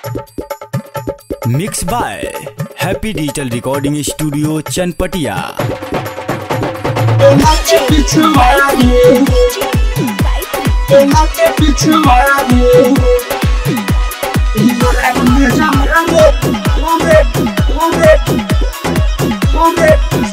mix by happy digital recording studio Chanpatia के पिछवाड़े एना के पिछवाड़े इधर में जामरे ओमे ओमे ओमे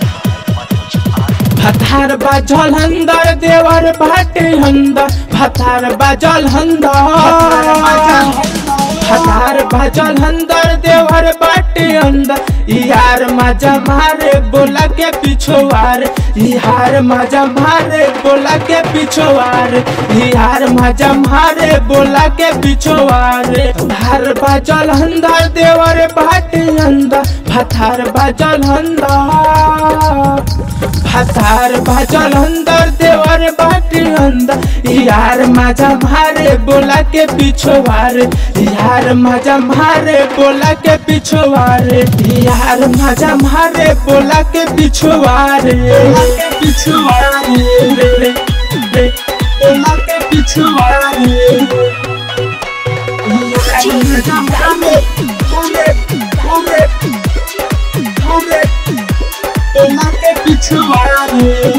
फथार बाजल हंदर देवर भाटे हंदर फथार बाजल हंदर फथार बाजल हंदर देवर बाटे अंदर यार मजा मारे बोला के पिछवार यार मजा मारे बोला के पिछवार यार मजा मारे बोला के पिछवार फथार बाजल हंदर देवर बाटे अंदर फथार बाजल हंदर फसार बाजल अंदर देवर बाटी अंदर यार मजा मारे बोला के पिछवार यार मजा मारे बोला के पिछवार यार मजा मारे बोला के पिछवार के पिछवाड़े एना के पिछवाड़े इधर में जामरे ओमे ओमे ओमे एना के पिछवाड़े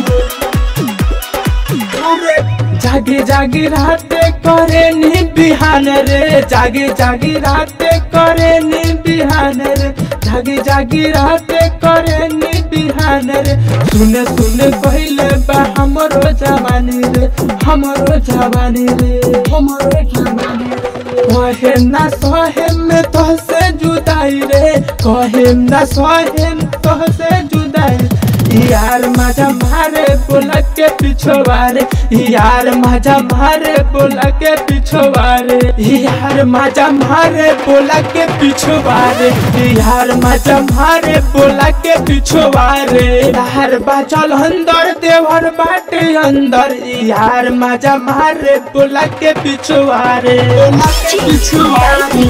ओमे जागे जागे राते करे नी बिहान रे जागे जागे राते करे नी बिहान रे जागे जागे राते करे नी बिहान रे सुने सुने कहले बा हमरो जवानी रे हमरो जवानी रे हमरो जवानी रे कहे ना सहे में तोहसे जुदाई रे कहे ना सहे में तोहसे जुदाई यार मजा मारे बोला के पिछवारे यार मजा मारे बोला के पिछवारे यार मजा मारे बोला के पिछवारे यार मजा मारे बोला के पिछवारे यार बाचल अंदर देवर बाटे अंदर यार मजा मारे बोला के पिछवारे एना के पिछवाड़े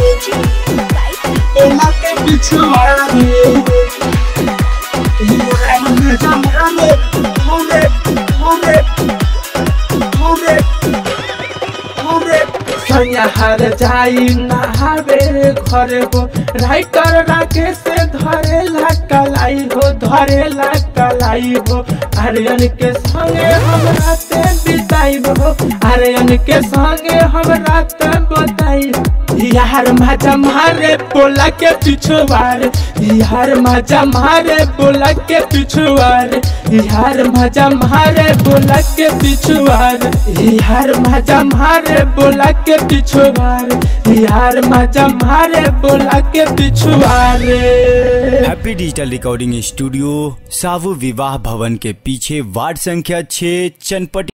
एना के पिछवाड़े इधर में जामरे ओमे ओमे ओमे ओमे सैया हर जाई नहावे घरे हो राइटर राके से धरे ला कलाई हो धरे ला कलाई हो आर्यन के संगे हम राते बिताई हो आर्यन के संगे हम रात बताई यार मजा मारे बोला के पिछवार यार मजा मारे बोला के पिछवार यार मजा मारे बोला के पिछवार यार मजा मारे बोला के पिछवार यार मजा मारे बोला के पिछवार हैप्पी डिजिटल रिकॉर्डिंग स्टूडियो सावु विवाह भवन के पीछे वार्ड संख्या 6 चनपटिया